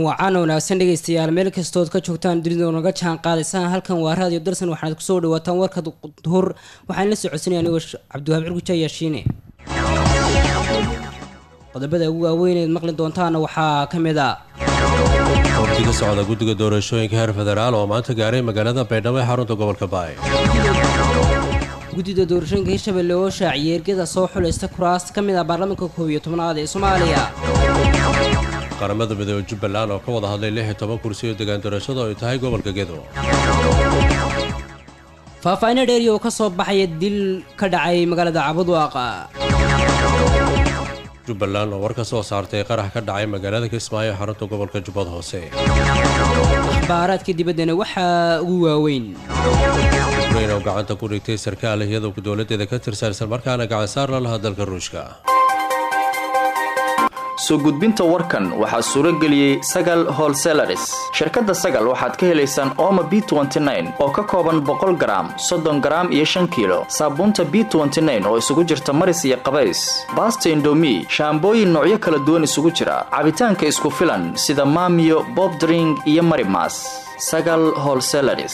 wacan wanaagsan dhegaystayaal meel kastood ka joogtaan dunida naga jaan qaadaysaan halkan waa raadiyo darsan waxaad kusoo dhawaataan warka duhur waxaan la socodsanaya anigoo cabdiwahaab cirguja yaashiine qodobada ugu waaweyneed maqli doontaana waxaa ka mid a wafdi ka socda guddiga doorashooyinka heer federaal oo maanta gaaray magaalada baydhabo ee xarunta gobolka baay guddida doorashooyinka hirshabelle oo shaaciyay ergada soo xulaysta kuraas ka mid ah baarlamaanka koob iyo tobnaad ee soomaaliya qaramada midoobe jubbaland oo ka wada hadlay lix iyo toban kursi oo degaan doorashada oo ay tahay gobolka gedo faahfaahinno dheeriya oo ka soo baxaya dil ka dhacay magaalada cabudwaaqa jubbaland oo war ka soo saartay qarax ka dhacay magaalada kismaayo ee xarunta gobolka jubbad hoose akhbaaraadka dibaddana waxaa ugu waaweyn ukrain oo gacanta ku dhigtay sarkaal iyadoo dowladeeda ka tirsan islamarkaana gacan saar la lahaa dalka ruushka soo gudbinta warkan waxaa suuro geliyey sagal holselaris shirkadda sagal waxaad ka helaysaan ooma b oo ka kooban boqol garaam soddon garaam iyo shan kiilo saabuunta b oo isugu jirta maris iyo qabays baasta indomi shaambooyin noocyo kala duwan isugu jira cabitaanka isku filan sida maamiyo bobdring iyo marimas sagal holselaris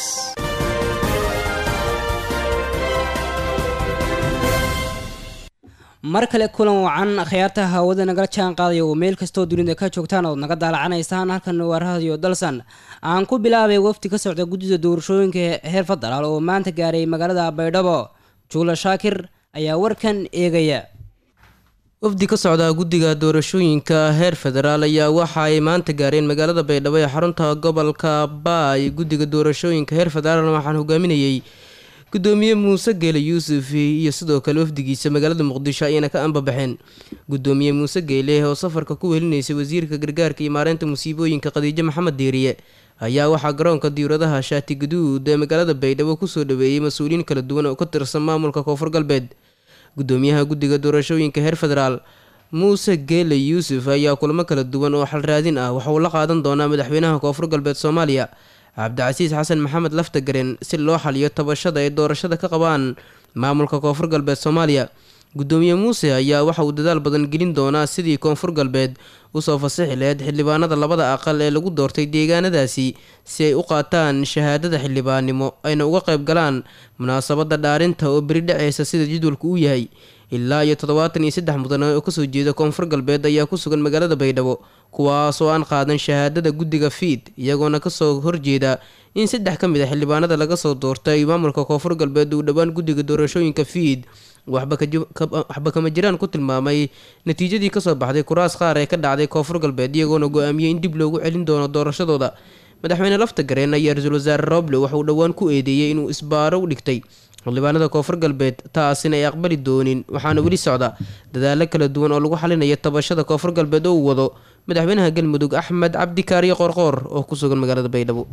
mar kale kulan wacan akhyaarta hawada nagala jaan qaadaya oo meel kastoo dunida ka joogtaan ood naga daalacanaysaan halkan waa raadiyo dalsan aan ku bilaabay wafdi ka socda guddida doorashooyinka heer federaal oo maanta gaaray magaalada baydhabo juula shaakir ayaa warkan eegaya wafdi ka socda guddiga doorashooyinka heer federaal ayaa waxa ay maanta gaareen magaalada baydhabo ee xarunta gobolka baay guddiga doorashooyinka heer federaal waxaan hogaaminayay gudoomiye muuse geele yuusuf iyo sidoo kale wafdigiisa magaalada muqdisho ayayna ka anbabaxeen gudoomiye muuse geele oo safarka ku welinaysay wasiirka gargaarka iyo maareynta musiibooyinka khadiijo maxamed deeriye ayaa waxaa garoonka diiradaha shaati guduud ee magaalada baydhabo kusoo dhaweeyey mas-uuliyiin kala duwan oo ka tirsan maamulka koonfur galbeed gudoomiyaha guddiga doorashooyinka heer federaal muuse geele yuusuf ayaa kulamo kala duwan oo xalraadin ah waxauu la qaadan doonaa madaxweynaha koonfur galbeed soomaaliya cabdicasiis xasan maxamed laftagaren si loo xaliyo tabashada ay doorashada ka qabaan maamulka koonfur galbeed soomaaliya gudoomiye muuse ayaa waxa uu dadaal badan gelin doonaa sidii koonfur galbeed usoo fasixi laheyd xildhibaanada labada aqal ee lagu doortay deegaanadaasi si ay u qaataan shahaadada xildhibaannimo ayna uga qayb galaan munaasabada dhaarinta oo beri dhaceysa sida jadwalku uu yahay ilaa iyo toddobaatan iyo saddex mudane oo kasoo jeeda koonfur galbeed ayaa ku sugan magaalada baydhabo kuwaas oo aan qaadan shahaadada guddiga fiid iyagoona kasoo horjeeda in saddex ka mid a xildhibaanada laga soo doortay maamulka koonfur galbeed uu dhowaan guddiga doorashooyinka fiid waxba kama jiraan ku tilmaamay natiijadii kasoo baxday kuraas qaar ee ka dhacday koonfur galbeed iyagoona go-aamiyey in dib loogu celin doono doorashadooda madaxweyne lafta gareen ayaa ra-iisul wasaare roble waxauu dhowaan ku eedeeyey inuu isbaaro u dhigtay xildhibaanada koonfur galbeed taasina ay aqbali doonin waxaana weli socda dadaalo kala duwan oo lagu xalinaya tabashada koonfur galbeed oo uu wado madaxweynaha galmudug axmed cabdi kaariyo qoorqoor oo ku sugan magaalada baydhabo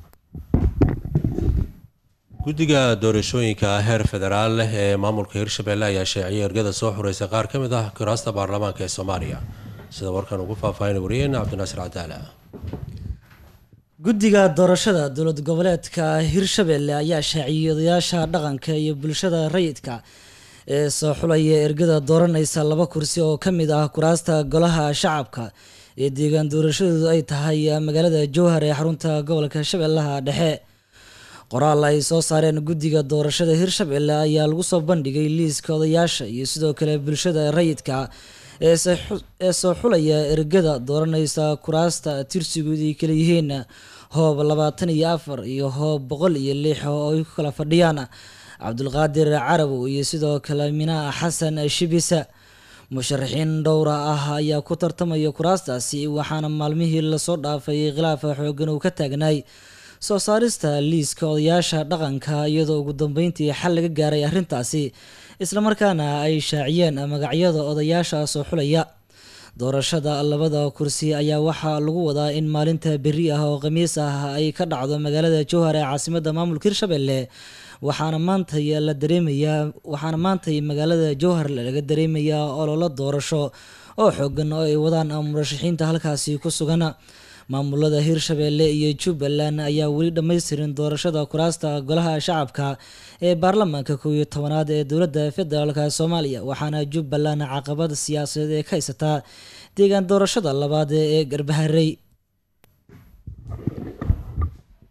guddiga doorashooyinka heer federaal ee maamulka hirshabelle ayaa sheeciyay ergada soo xureysa qaar ka mid ah kuraasta baarlamaanka ee soomaaliya sida warkan ugu faahfaahin wariyeen cabdinaasir cadaala guddiga doorashada dowlad goboleedka hirshabelle ayaa shaaciyey odayaasha dhaqanka iyo bulshada rayidka ee soo xulaya ergada dooranaysa laba kursi oo ka mid ah kuraasta golaha shacabka ee deegaan doorashadoodu ay tahay magaalada jowhar ee xarunta gobolka shabeellaha dhexe qoraal ay soo saareen guddiga doorashada hirshabelle ayaa lagu soo bandhigay liiska odayaasha iyo sidoo kale bulshada rayidka ee soo xulaya ergada dooranaysa kuraasta tirsigood ay kala yihiin hoob labaatan iyo afar iyo hoob boqol iyo lix oo ay ku kala fadhiyaan cabdulqaadir carabow iyo sidoo kale minaa xasan shibisa musharaxiin dhowra ah ayaa ku tartamaya kuraastaasi waxaana maalmihii lasoo dhaafay khilaafa xoogan uu ka taagnaay soo saarista liiska odayaasha dhaqanka iyadoo ugu dambeyntii xal laga gaaray arrintaasi islamarkaana ay shaaciyeen magacyada odayaasha soo xulaya doorashada labada kursi ayaa waxaa lagu wadaa in maalinta berri ah oo khamiis ah ay ka dhacdo magaalada jowhar ee caasimada maamulka hirshabelle waxaana maantay la dareemayaa waxaana maantay magaalada jowhar laga dareemayaa ololo doorasho oo xoogan oo ay wadaan murashaxiinta halkaasi ku sugan maamulada hirshabelle iyo jubbaland ayaa weli dhammaystirin doorashada kuraasta golaha shacabka ee baarlamaanka kow iyo tobanaad ee dowladda federaalk soomaaliya waxaana jubbaland caqabad siyaasadeed ee ka haysataa deegaan doorashada labaad ee garbaharey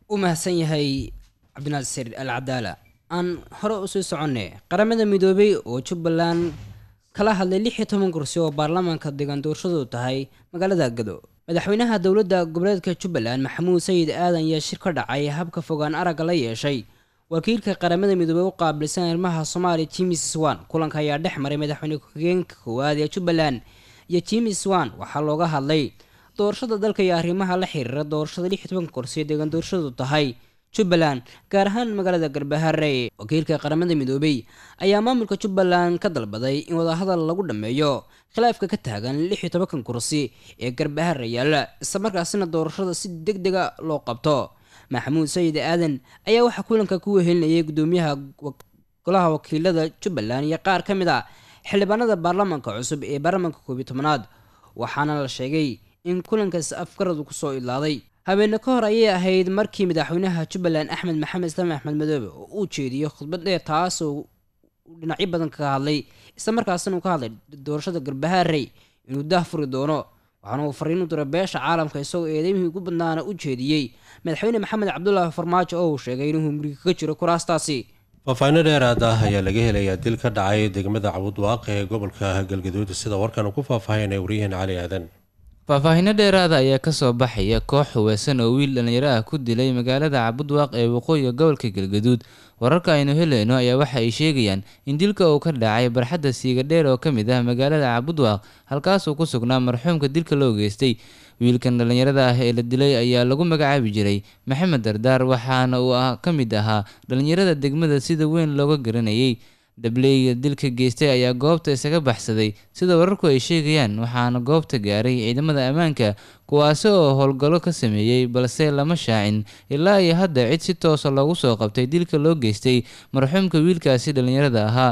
u mahadsan yahay cabdinaasir al cadaala aan hore usii soconay qaramada midoobay oo jubbaland kala hadlay lix iyo toban kursi oo baarlamaanka deegaan doorashadu tahay magaalada gado madaxweynaha dowladda goboleedka jubbaland maxamuud sayid aadan ayaa shir ka dhacay habka fogaan aragga la yeeshay wakiilka qaramada midoobey u qaabilsan arrimaha soomaaliya jimis swan kulanka ayaa dhex maray madaxweyne ku-xigeenka koowaad ee jubbaland iyo jimis swan waxaa looga hadlay doorashada dalka iyo arrimaha la xiriira doorashada lix iyo tobanka kursi ee deegaan doorashadu tahay jubbaland gaar ahaan magaalada garbahare wakiilka qaramada midoobey ayaa maamulka jubbaland ka dalbaday in wadahadal lagu dhammeeyo khilaafka ka taagan lix iyo tobankan kursi ee garbahare yaalla islamarkaasina doorashada si deg dega loo qabto maxamuud sayid aadan ayaa waxaa kulanka ku wehelinayay gudoomiyaha golaha wakiilada jubbaland iyo qaar ka mid a xildhibaanada baarlamaanka cusub ee baarlamaanka koob iyo tobanaad waxaana la sheegay in kulankaas afgaradu kusoo idlaaday habeene ka hor ayay ahayd markii madaxweynaha jubbaland axmed maxamed islaam axmed madoobe oo uu jeediyey khudbad dheer taasoo dhinacyo badan kaga hadlay islamarkaasina uu ka hadlay doorashada garbahaarey inuu daah furi doono waxaana uu fariin u diray beesha caalamka isagoo eedeymihii ugu badnaana u jeediyey madaxweyne maxamed cabdulaahi farmaajo oo uu sheegay inuu muriga kaga jiro kuraastaasi faahfaahinno dheeraad ah ayaa laga helayaa dil ka dhacay degmada cabudwaaq ee gobolka galgaduud sida warkan ku faahfaahinay waryaheena cali aadan faahfaahinno dheeraada ayaa kasoo baxaya koox huweysan oo wiil dhallinyaro ah ku dilay magaalada cabudwaaq ee waqooyiga gobolka galgaduud wararka aynu helayno ayaa waxa ay sheegayaan in dilka uu ka dhacay barxadda siigadheer oo ka mid ah magaalada cabudwaaq halkaasuu ku sugnaa marxuumka dilka loo geystay wiilkan dhallinyarada ah ee la dilay ayaa lagu magacaabi jiray maxamed dardaar waxaana uu ka mid ahaa dhallinyarada degmada sida weyn looga garanayay dableyga dilka geystay ayaa goobta isaga baxsaday sida wararku ay sheegayaan waxaana goobta gaaray ciidamada ammaanka kuwaasi oo howlgallo ka sameeyey balse lama shaacin ilaa iyo hadda cid si toosa loogu soo qabtay dilka loo geystay marxuumka wiilkaasi dhallinyarada ahaa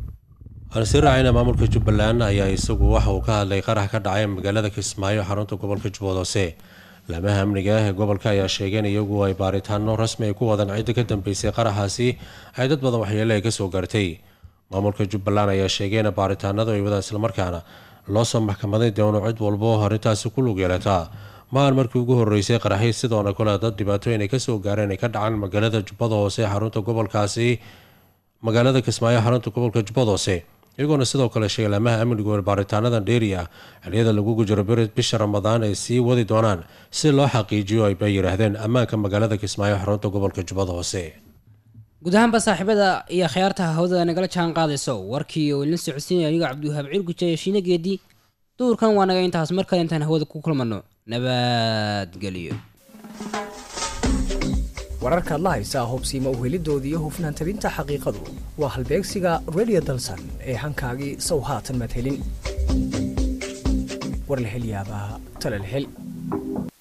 aan sii raacayna maamulka jubbaland ayaa isagu waxa uu ka hadlay qarax ka dhacay magaalada kismaayo xarunta gobolka jubbad hoose laamaha amniga ee gobolka ayaa sheegeen iyagu ay baaritaano rasmi ay ku wadaan cidda ka dambeysay qaraxaasi ay dad badan waxyeele ay kasoo gaartay maamulka jubbaland ayaa sheegeen baaritaanadu ay wadaan islamarkaana loo soo maxkamaday doono cid walbo arrintaasi ku lug yeelataa maahan markii ugu horeysay qaraxii sidoona kale dad dhibaatooyin ay kasoo gaareen ay ka dhacaan magaalada jubbada hoose xarunta gobolkaasi magaalada kismaayo xarunta gobolka jubbada hoose iyagoona sidoo kale sheegay laamaha amnigu baaritaanadan dheeri ah xiliyada lagu jiro bisha ramadaan ay sii wadi doonaan si loo xaqiijiyo ay bay yidhaahdeen ammaanka magaalada kismaayo xarunta gobolka jubbada hoose guud ahaanba saaxiibada iyo khiyaartaha hawdada nagala jaan qaadayso warkii oo ilin socodsiinaya anigo cabdiwahaab cirguje iyo shiine geedi duurkan waa naga intaas mar kale intaan hawada ku kulmano nabadgelyo wararkaad la haysaa hubsiima uhelidooda iyo hufnaan tabinta xaqiiqadu waa halbeegsiga redio dalsan ee hankaagii sow haatan madhelin war la hel yaabaa tala la hel